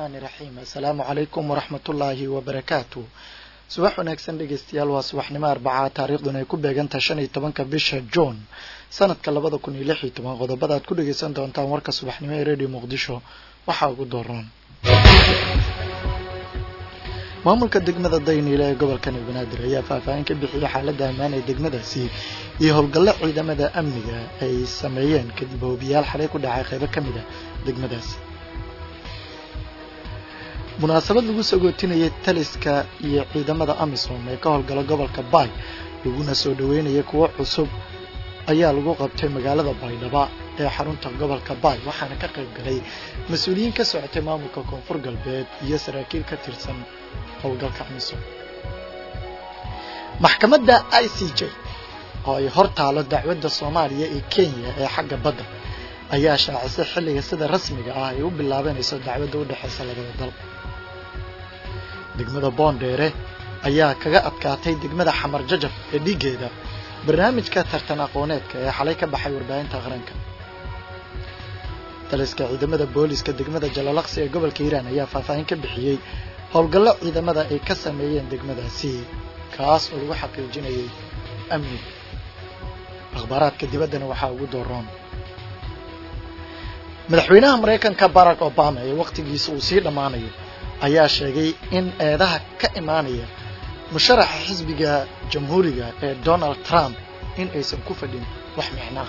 raxmaani raxiim assalaamu calaykum waraxmatullaahi wabarakaatu subax wanaagsan dhegeystayaal waa subaxnimo arbacaa taariikhduna ay ku beegantahay shan iyo tobanka bisha juun sanadka labada kun iyo lix iyo toban qodobada aad ku dhegeysan doontaan warka subaxnimo ee radio muqdisho waxaa ugu dooran maamulka degmada dayniile ee gobolka banaadir ayaa faahfaahin ka bixiyay xaaladda ammaan ee degmadaasi iyo howlgallo ciidamada amniga ay sameeyeen kadib hoobiyaal xalay ku dhacay qaybo ka mid a degmadaasi munaasabad lagu sagootinayay taliska iyo ciidamada amisom ee ka howlgala gobolka baay laguna soo dhaweynayay kuwo cusub ayaa lagu qabtay magaalada baydhaba ee xarunta gobolka baay waxaana ka qayb galay mas-uuliyiin ka socotay maamulka koonfur galbeed iyo saraakiil ka tirsan howlgalka amisom maxkamadda i c j oo ay hor taalo dacwadda soomaaliya iyo kenya ee xagga badda ayaa shaacisay xilliga sida rasmiga ah ay u bilaabanayso dacwadda u dhexaysa labada dal degmada boondheere ayaa kaga adkaatay degmada xamar jajab ee dhiiggeeda barnaamijka tartan aqooneedka ee xalay ka baxay warbaahinta qaranka taliska ciidamada booliska degmada jalalaqsi ee gobolka hiiraan ayaa faahfaahin ka bixiyey howlgallo ciidamada ay ka sameeyeen degmadaasi kaas oo lagu xaqiijinayay amniga akhbaaraadka dibaddana waxaa ugu dooroon madaxweynaha maraykanka barack obama ee wakhtigiisa uu sii dhammaanayo ayaa sheegay in eedaha ka imaanaya musharaxa xisbiga jamhuuriga ee donald trump in aysan ku fadhin wax micnaah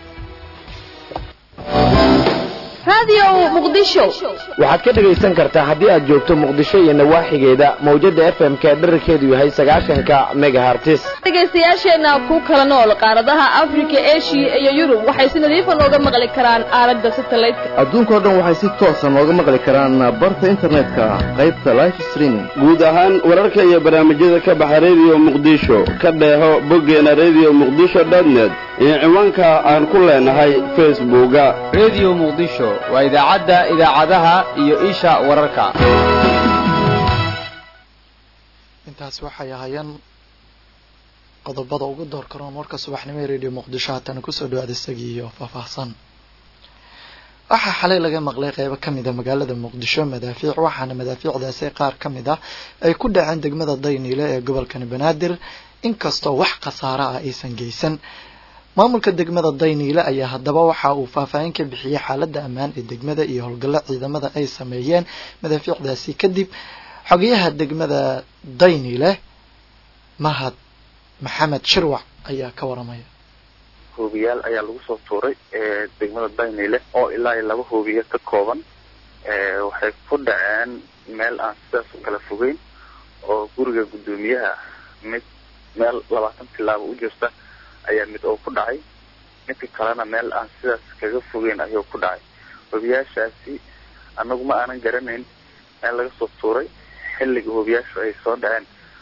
waxaad ka dhegaysan kartaa haddii aad joogto muqdisho iyo nawaaxigeeda mawjada f m ka dherarkeedu yahay sagaashanka megahartis dhegaystayaasheenna ku kala nool qaaradaha afrika eshiya iyo yurub waxay si nadiifa nooga maqli karaan aalada satelliteka adduunkao dhan waxay si toosa nooga maqli karaan barta internetka qaybta life streaming guud ahaan wararka iyo barnaamijyada ka baxa rediyo muqdisho ka dheeho boggeena rediyo muqdisho dotnet iyo ciwaanka aan ku leenahay facebooka rediyo muqdisho waa idaacadda idaacadaha iyo isha wararka intaas waxay ahaayeen qodobada ugu door karoon warka subaxnimo ee radio muqdisho haatana kusoo dhawaada isagii iyo faahfaahsan waxaa xalay laga maqlay qeybo ka mid a magaalada muqdisho madaafiic waxaana madaafiicdaasi qaar ka mid ah ay ku dhaceen degmada dayniile ee gobolkani banaadir inkastoo wax khasaaro ah aysan geysan maamulka degmada dayniile ayaa haddaba waxa uu faahfaahin ka bixiyey xaaladda ammaan ee degmada iyo howlgallo ciidamada ay sameeyeen madaafiicdaasi kadib xogayaha degmada dayniile mahad maxamed shirwac ayaa ka waramaya hoobiyaal ayaa lagu soo tuuray degmada dayniile oo ilaa iyo laba hoobiya ka kooban waxay ku dhaceen meel aan sidaas u kala fogeyn oo guriga guddoomiyaha mid meel labaatan tilaabo u jirta ayaa mid oo ku dhacay midka kalena meel aan sidaas kaga fogeyn ayuu ku dhacay hoobiyaashaasi anagu ma aanan garanayn meel laga soo tuuray xilliga hoobiyaashu ay soo dhaceen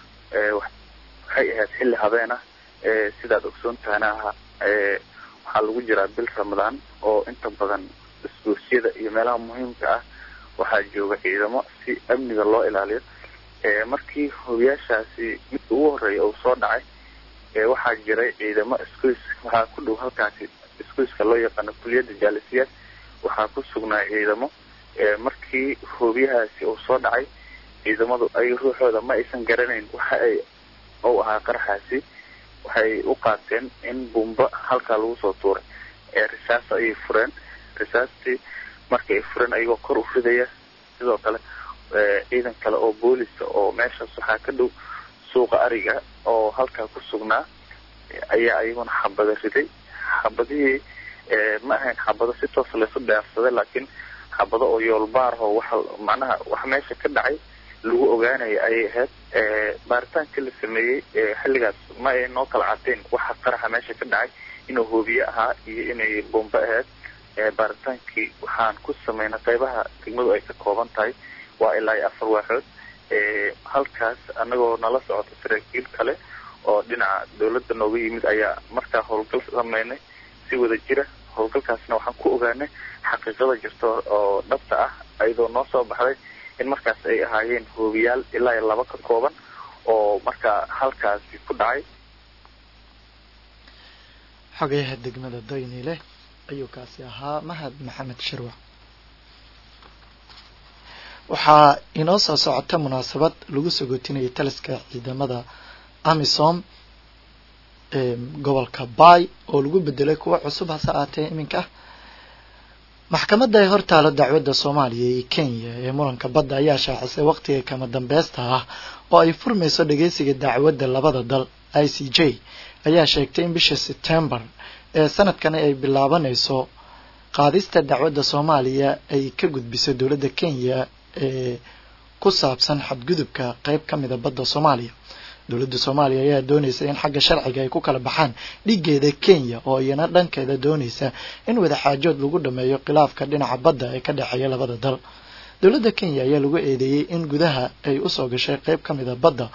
waxay ahayd xilli habeen ah sidaad ogsoon tahana aha waxaa lagu jiraa bil ramadaan oo inta badan isgoosyada iyo meelaha muhiimka ah waxaa jooga ciidamo si amniga loo ilaaliyo markii hoobiyaashaasi midka ugu horeeya uu soo dhacay waxaa jiray ciidamo isgoys waxaa ku dhow halkaasi isgoyska loo yaqaano kuliyadda jaalisiyaad waxaa ku sugnaa ciidamo markii hoobiyahaasi uu soo dhacay ciidamadu ay ruuxooda ma aysan garanayn waxa ay u ahaa qaraxaasi waxay u qaateen in bumba halkaa lagu soo tuuray risaas ayay fureen risaastii markii ay fureen ayagoo kor u ridaya sidoo kale ciidan kale oo boolisa oo meeshaas waxaa ka dhow suuqa ariga oo halkaa ku sugnaa ayaa ayaguna xabada riday xabadihii ma ahayn xabado si toosa laysu dheersaday laakiin xabado oo yoolbaarho waxa macnaha wax meesha ka dhacay lagu ogaanaya ayay ahayd baaritaankii la sameeyey xilligaas ma ay noo kala cadeen waxa qaraxa meesha ka dhacay inuu hoobiye ahaa iyo inay bombe ahayd baaritaankii waxaan ku sameynay qeybaha degmadu ay ka kooban tahay waa ilaa iyo afar waaxood halkaas anagoo nala socota saraakiil kale oo dhinaca dawladda nooga yimid ayaa markaa howlgal sameynay si wada jira howlgalkaasna waxaan ku ogaanay xaqiiqada jirta oo dhabta ah ayadoo noo soo baxday in markaas ay ahaayeen hoobiyaal ilaa iyo laba ka kooban oo markaa halkaasi ku dhacay xogayaha degmada daynile ayuu kaasi ahaa mahad maxamed shirwac waxaa inoo soo socota munaasabad lagu sagootinayay taliska ciidamada amisom ee gobolka bay oo lagu bedelay kuwo cusub hase aatee iminka maxkamadda ee hortaalo dacwadda soomaaliya iyo kenya ee muranka badda ayaa shaacisay waqtiga kama dambaysta ah oo ay furmayso dhageysiga dacwadda labada dal i c j ayaa sheegtay in bisha september ee sanadkani ay bilaabanayso qaadista dacwadda soomaaliya ay ka gudbiso dowladda kenya ee ku saabsan xadgudubka qeyb ka mida badda soomaaliya dowladda soomaaliya ayaa doonaysa in xagga sharciga ay ku kala baxaan dhigeeda kenya oo iyana dhankeeda doonaysa in wadaxaajood lagu dhameeyo khilaafka dhinaca badda ee ka dhexeeya labada dal dowladda kenya ayaa lagu eedeeyey in gudaha ay usoo gashay qeyb ka mida badda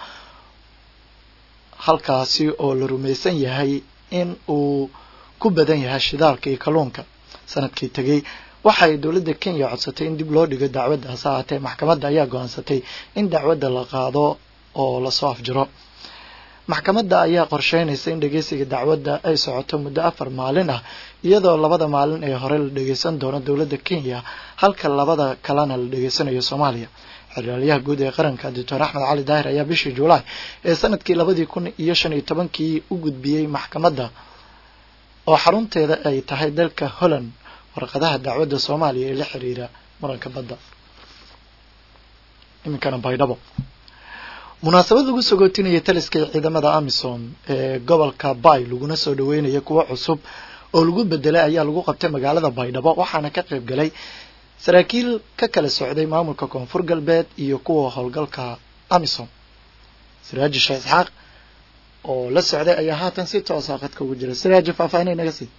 halkaasi oo la rumaysan yahay in uu ku badan yahay shidaalka iyo kalluunka sanadkii tegey waxay dowladda kenya codsatay in dib loo dhigo dacwadda hase ahaatee maxkamadda ayaa go-aansatay in dacwadda la qaado oo lasoo afjiro maxkamadda ayaa qorsheynaysa in dhageysiga dacwadda ay socoto muddo afar maalin ah iyadoo labada maalin ee hore la dhageysan doono dowladda kenya halka labada kalena la dhageysanayo soomaaliya xeraalyaha guud ee qaranka doctor axmed cali daahir ayaa bishii julaay ee sanadkii labadii kun iyo shan iyo tobankii u gudbiyey maxkamadda oo xarunteeda ay tahay dalka holland warqadaha dacwadda soomaaliya ee la xiriira muranka badda iminkana baydhabo munaasabad lagu sagootinaya taliska ciidamada amisom ee gobolka bay laguna soo dhaweynaya kuwo cusub oo lagu bedelay ayaa lagu qabtay magaalada baydhabo waxaana ka qayb galay saraakiil ka kala socday maamulka koonfur galbeed iyo kuwa howlgalka amisom siraaji sheekh isxaaq oo la socday ayaa haatan si toosa qadka ugu jira siraaji faahfaahinay naga sii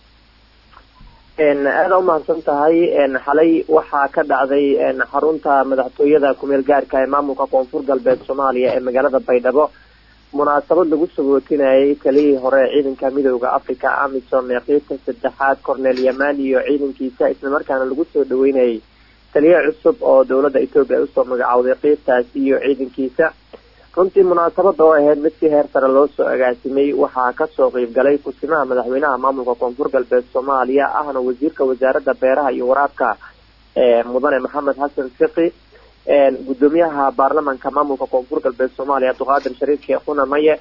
aada umahadsan tahay xalay waxaa ka dhacday xarunta madaxtooyada kumeel gaarka ee maamulka koonfur galbeed soomaaliya ee magaalada baydhabo munaasabad lagu sagootinayay taliyii hore ciidanka midooda africa amisom ee qiibta saddexaad cornel yaman iyo ciidankiisa islamarkaana lagu soo dhaweynayay taliye cusub oo dowladda etoobiya ay usoo magacowday qiibtaasi iyo ciidankiisa runtii munaasabada oo ahayd mid si heer sare loo soo agaasimay waxaa kasoo qeyb galay kusimaha madaxweynaha maamulka koonfur galbeed soomaaliya ahna wasiirka wasaaradda beeraha iyo waraabka mudane maxamed xasan fiqi gudoomiyaha baarlamanka maamulka koonfur galbeed soomaaliya abduqaadir shariif sheekhuna maye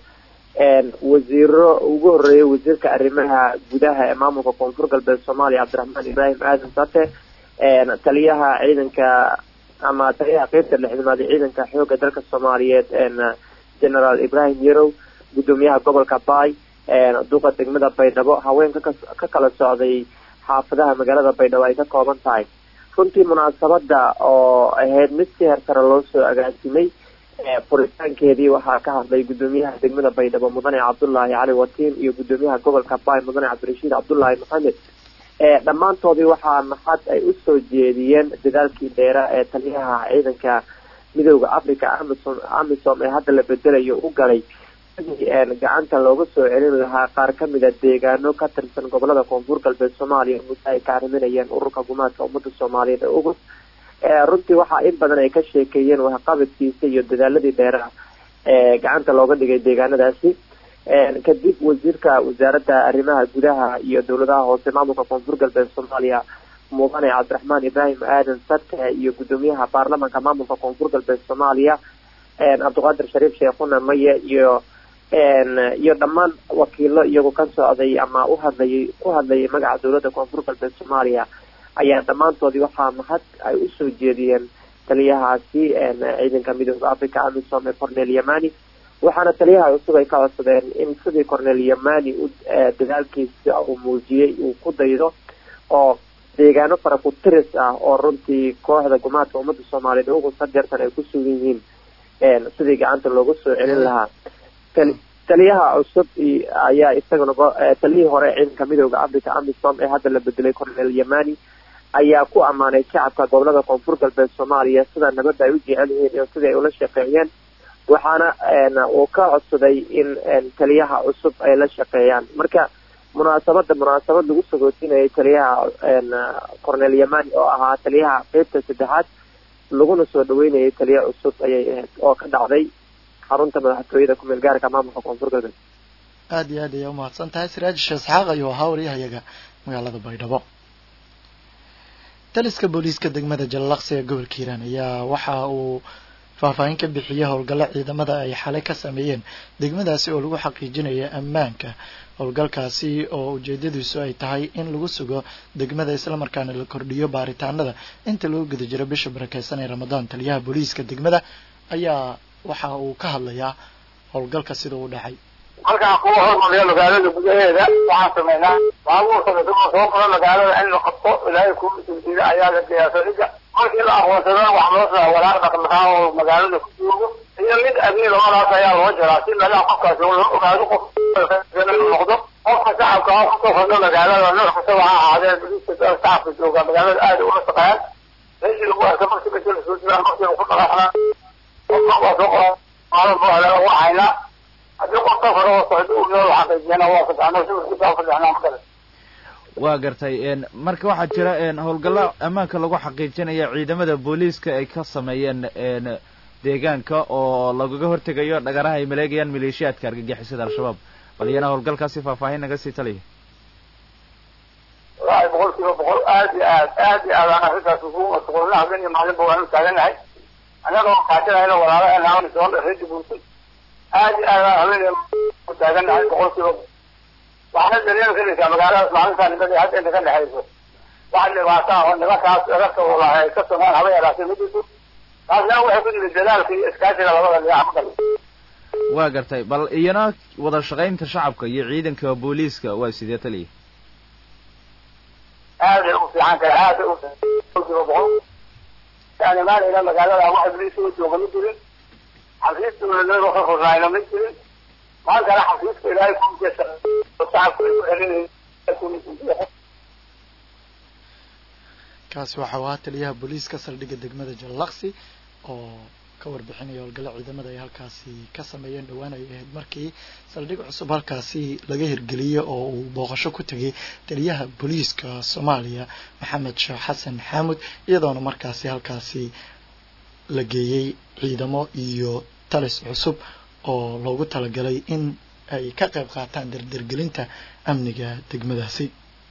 wasiiro ugu horeeyay wasiirka arrimaha gudaha ee maamulka koonfur galbeed soomaaliya cabdiraxmaan ibraahim aadan sate taliyaha ciidanka ama taliyaha qeybta lixdamaad ee ciidanka xooga dalka soomaaliyeed generaal ibrahim yarow gudoomiyaha gobolka bay duqa degmada baydhabo haweenka ka kala socday xaafadaha magaalada baydhabo ay ka kooban tahay runtii munaasabada oo ahayd mid si heer sare loo soo agaasimay furitaankeedii waxaa ka hadlay gudoomiyaha degmada baydhabo mudane cabdullaahi cali watiin iyo gudoomiyaha gobolka bay mudane cabdirashiid cabdullaahi maxamed dhammaantoodii waxaa maxad ay usoo jeediyeen dadaalkii dheera ee taliyaha ciidanka midooda africa amisom amisom ee hadda la bedelayo u galay sidii gacanta looga soo celin lahaa qaar kamida deegaano ka tirsan gobolada koonfur galbeed soomaaliya muddo ay ka arriminayeen ururka gumaadka ummadda soomaaliyeed ee ugus runtii waxaa in badan ay ka sheekeeyeen waxqabadkiisa iyo dadaaladii dheera ee gacanta looga dhigay deegaanadaasi kadib wasiirka wasaaradda arrimaha gudaha iyo dowladaha hoose maamulka koonfur galbeed soomaaliya mudane cabdiraxmaan ibraahim aadan sate iyo gudoomiyaha baarlamanka maamulka koonfur galbeed soomaaliya cabdiqaadir shariif sheekhuna maye iyo iyo dhammaan wakiilo iyagu ka socday ama uhadlayay ku hadlayay magaca dowladda koonfur galbeed soomaaliya ayaa dhammaantoodii waxaa mahad ay usoo jeediyeen taliyahaasi ciidanka midooda africa amisom ee cornel yamani waxaana taliyaha cusub ay ka codsadeen in sidii cornel yamani u dadaalkiisa uu muujiyey uu ku daydo oo deegaano fara ku tiris ah oo runtii kooxda gumaadka ummadda soomaaliyeed ugu sadeertan ay ku sugan yihiin sidii gacanta looga soo celin lahaa taliyaha cusub ayaa isagana taliyihii hore ciidanka midooda africa amisom ee hadda la bedelay cornel yamani ayaa ku ammaanay shacabka gobolada koonfur galbeed soomaaliya sida nabadda ay u jecel yihiin iyo sidii ay ula shaqeeyeen waxaana uu ka codsaday in taliyaha cusub ay la shaqeeyaan marka munaasabada munaasabad lagu sagootinayay taliyaha cornel yamani oo ahaa taliyaha qeybta saddexaad laguna soo dhaweynayay taliya cusub ayay ahayd oo ka dhacday xarunta madaxtooyada kumeel gaarka maamulka koonfur galbeed aada iyo aad ayaa umahadsan tahay siraaj sheekh isxaaq ayuu ahaa waryahayaga magaalada baydhabo taliska booliiska degmada jallaqsi ee gobolka hiiraan ayaa waxa uu faahfaahin ka bixiyay howlgallo ciidamada ay xalay ka sameeyeen degmadaasi oo lagu xaqiijinayo ammaanka howlgalkaasi oo ujeedadiisu ay tahay in lagu sugo degmada islamarkaana la kordhiyo baaritaanada inta lagu guda jiro bisha barakeysan ee ramadaan taliyaha booliiska degmada ayaa waxa uu ka hadlayaa howlgalka sida uu dhacay halkaan kuwa hormariya magaalada gudaheeda waxaan sameynaa baabuurka isagoo soo galo magaalada in la qabto ilaahay kuu sugdiida ayaa la geeyaa saldhigga markii la aqoonsadana wax loo saa walaaq dhaqdhaqaa oo magaalada ku joogo iyo mid abiil labadaas ayaa loo jaraa si meelaha qofkaasi loo ogaado qof noqdo qofka shacabka oo kusoo kordho magaalada nooc kastaba ha ahaadee biliska shacabka jooga magaalada aada ula shaqeeyaan meeshii lagu arka markii meshi lasoo jiraan markii lagu dhaqaaqnaa qofka waa soo qoraa maalin buu haleelo waa haynaa haddii qof safar oo socdo uu noo xaqiijiyana waa fadhano si wasiibaa fadhixnaa makale waa gartay marka waxaa jira howlgallo ammaanka lagu xaqiijinaya ciidamada booliiska ay ka sameeyeen deegaanka oo lagaga hortegayo dhagaraha ay maleegayaan maleeshiyaadka argagixisada al-shabaab bal iyana howlgalkaasi faahfaahin naga sii taliya wallaahi boqol kiiba boqol aad iyo aad aad iyo aad aan arrintaas ugu mashquulna habeen iyo maalinba waanu taaganahay annagoo kaashanayna walaalaheena soo reedi buurtay aad iyo aad aan habeen iyo u taaganahay boqol kiiba waxaana dareemi karaysaa magaaladaas maalintaa nimadii hadda inta ka dhexayso wax dhibaato ah oo nimankaas erarka walaha ay ka samaan haba yaraatay ma jirto taasna waxay ku yimid dadaalka iyo iskaashiga labada dhinac ma kale waa gartay bal iyana wada shaqaynta shacabka iyo ciidanka booliiska waa sidee taliya aaday u fiican tahay aaday u kiiba boqol aan imaanayna magaalada wax ibliis soo jooga ma jirin xafiis dowladeed oo ka furnaayna ma jirin maantana xafiiska ilaahay kujeesa shacabka ay ku celinayeen kaasi waxa uu ahaa taliyaha booliiska saldhigga degmada jallaqsi oo ka warbixinaya howlgallo ciidamada ay halkaasi ka sameeyeen dhowaan ay ahayd markii saldhig cusub halkaasi laga hirgeliyey oo uu booqasho ku tegay taliyaha booliiska soomaaliya maxamed sheekh xasan xaamud iyadoona markaasi halkaasi la geeyey ciidamo iyo talis cusub oo loogu talagalay in ay ka qayb qaataan dardargelinta amniga degmadaasi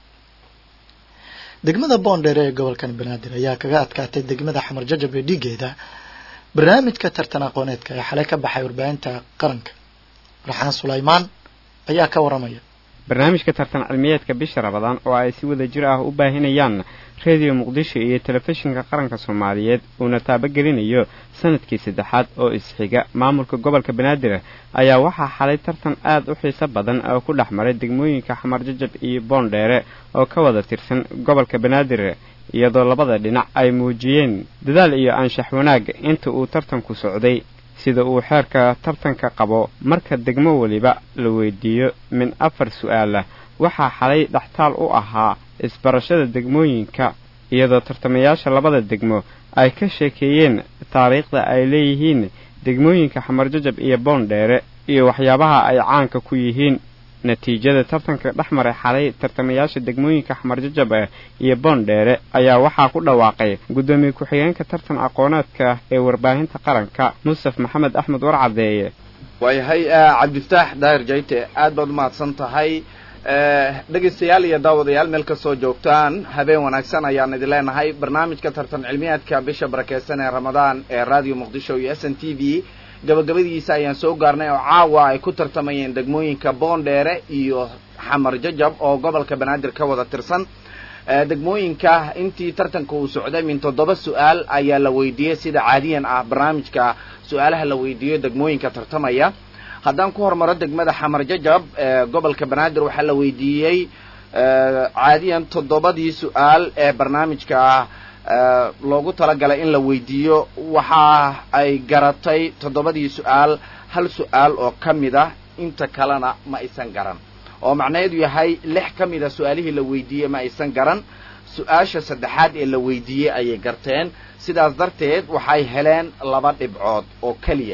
degmada boondheere ee gobolkan banaadir ayaa kaga adkaatay degmada xamar jajab ee dhiigeeda barnaamijka tartan aqooneedka ee xalay ka baxay warbaahinta qaranka raxaan sulaymaan ayaa ka waramaya barnaamijka tartan cilmiyeedka bisha rabadaan oo ay si wada jir ah u baahinayaan rediyo muqdisho iyo telefishinka qaranka soomaaliyeed uuna taabagelinayo sanadkii saddexaad oo isxiga maamulka gobolka banaadir ayaa waxaa xalay tartan aad u xiiso badan oo ku dhex maray degmooyinka xamar jajab iyo boondheere oo ka wada tirsan gobolka banaadir iyadoo labada dhinac ay muujiyeen dadaal iyo anshax wanaag inta uu tartanku socday sida uu xeerka tartanka qabo marka degmo weliba la weydiiyo min afar su'aalah waxaa xalay dhextaal u ahaa isbarashada degmooyinka iyadoo tartamayaasha labada degmo ay ka sheekeeyeen taariikhda ay leeyihiin degmooyinka xamarjajab iyo boondheere iyo waxyaabaha ay caanka ku yihiin natiijada tartanka dhex maray xalay tartamayaasha degmooyinka xamarjajab iyo boondheere ayaa waxaa ku dhawaaqay guddoomiye ku-xigeenka tartan aqooneedka ee warbaahinta qaranka mustaf maxamed axmed warcadeeye waayahay cabdifataax daahir jayte aad baad umahadsan tahay dhegaystayaal iyo daawadayaal meel kastoo joogtaan habeen wanaagsan ayaan idin leenahay barnaamijka tartan cilmiyeedka bisha barakeysan ee ramadaan ee radio muqdisho iyo s n t v gabagabadiisa ayaan soo gaarnay oo caawa ay ku tartamayeen degmooyinka boondheere iyo xamar jajab oo gobolka banaadir ka wada tirsan degmooyinka intii tartanka uu socday min toddoba su-aal ayaa la weydiiyey sida caadiyan ah barnaamijka su-aalaha la weydiiyo degmooyinka tartamaya haddaan ku hormaro degmada xamar jajab gobolka banaadir waxaa la weydiiyey caadiyan toddobadii su-aal ee barnaamijka loogu talagalay in la weydiiyo waxa ay garatay toddobadii su-aal hal su-aal oo ka mid ah inta kalena ma aysan garan oo macnaheedu yahay lix ka mid a su-aalihii la weydiiyey ma aysan garan su-aasha saddexaad ee la weydiiyey ayay garteen sidaas darteed waxay heleen laba dhibcood oo keliya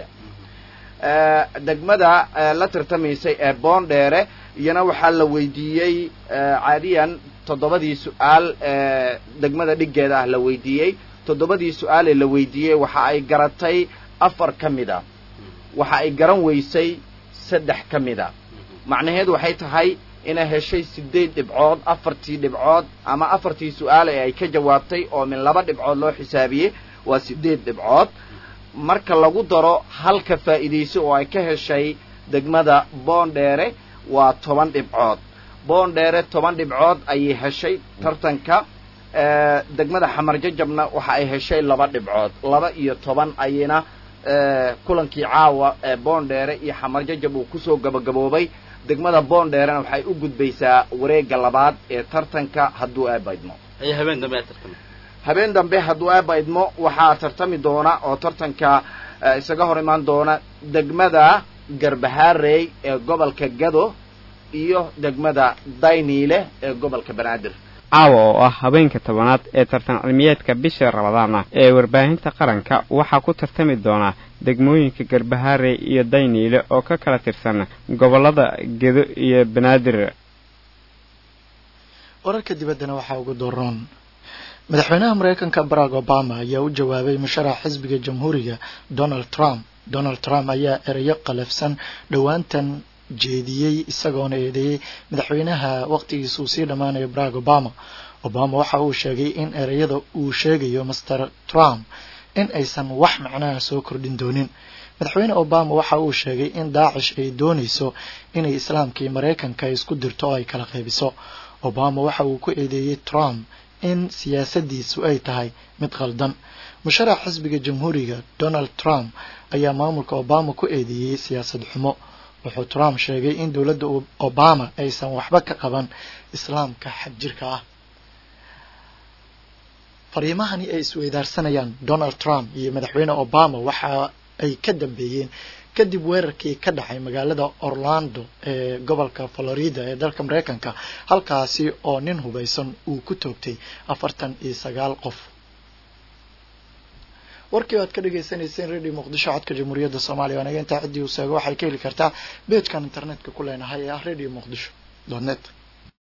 degmada la tartamaysay ee boondheere iyana waxaa la weydiiyey caadiyan toddobadii su-aal ee degmada dhiggeeda ah la weydiiyey toddobadii su-aal ee la weydiiyey waxa ay garatay afar ka mid a waxa ay garan weysay saddex ka mid a macnaheedu waxay tahay inay heshay sideed dhibcood afartii dhibcood ama afartii su-aal ee ay ka jawaabtay oo min laba dhibcood loo xisaabiyey waa sideed dhibcood marka lagu daro halka faa'iidayso oo ay ka heshay degmada boondheere waa toban dhibcood boondheere toban dhibcood ayay heshay tartanka degmada xamar jajabna waxa ay heshay laba dhibcood laba iyo toban ayayna kulankii caawa ee boondheere iyo xamar jajab uu kusoo gabagaboobay degmada boondheerena waxay u gudbaysaa wareegga labaad ee tartanka hadduu aabaydmo habeen dambe tartama habeen dambe hadduu aabaydmo waxaa tartami doona oo tartanka isaga hor imaan doona degmada garbahaarey ee gobolka gado iyo degmada dayniile ee gobolka banaadir caawa oo ah habeenka tobanaad ee tartan cilmiyeedka bisha rabadaan ah ee warbaahinta qaranka waxaa ku tartami doona degmooyinka garbahaare iyo dayniile oo ka kala tirsan gobollada gedo iyo banaadir wararka dibaddana waxaa ugu doroon madaxweynaha maraykanka barack obama ayaa u jawaabay musharax xisbiga jamhuuriga donald trump donald trump ayaa erayo qalafsan dhowaantan jeediyey isagoona eedeeyey madaxweynaha waqtigiisa uu sii dhammaanayo barack obama obama waxa uu sheegay in ereyada uu sheegayo master trump in aysan wax macnaha soo kordhin doonin madaxweyne obama waxa uu sheegay in daacish ay doonayso inay islaamkii maraykanka isku dirto oo ay kala qaybiso obama waxa uu ku eedeeyey trump in siyaasadiisu ay tahay mid khaldan musharax xisbiga jamhuuriga donald trump ayaa maamulka obama ku eedeeyey siyaasad xumo wuxuu trump sheegay in dowladda obama aysan waxba ka qaban islaamka xagjirka ah fariimahani ay isweydaarsanayaan donald trump iyo madaxweyne obama waxa ay ka dambeeyeen kadib weerarkii ka dhacay magaalada orlando ee gobolka florida ee dalka maraykanka halkaasi oo nin hubaysan uu ku toogtay afartan iyo sagaal qof warkii aad ka dhagaysanayseen radio muqdisho codka jamhuuriyadda soomaaliya anaga intaa ciddii uu seego waxay ka heli kartaa beejkan internetka ku leenahay ee ah radio muqdisho net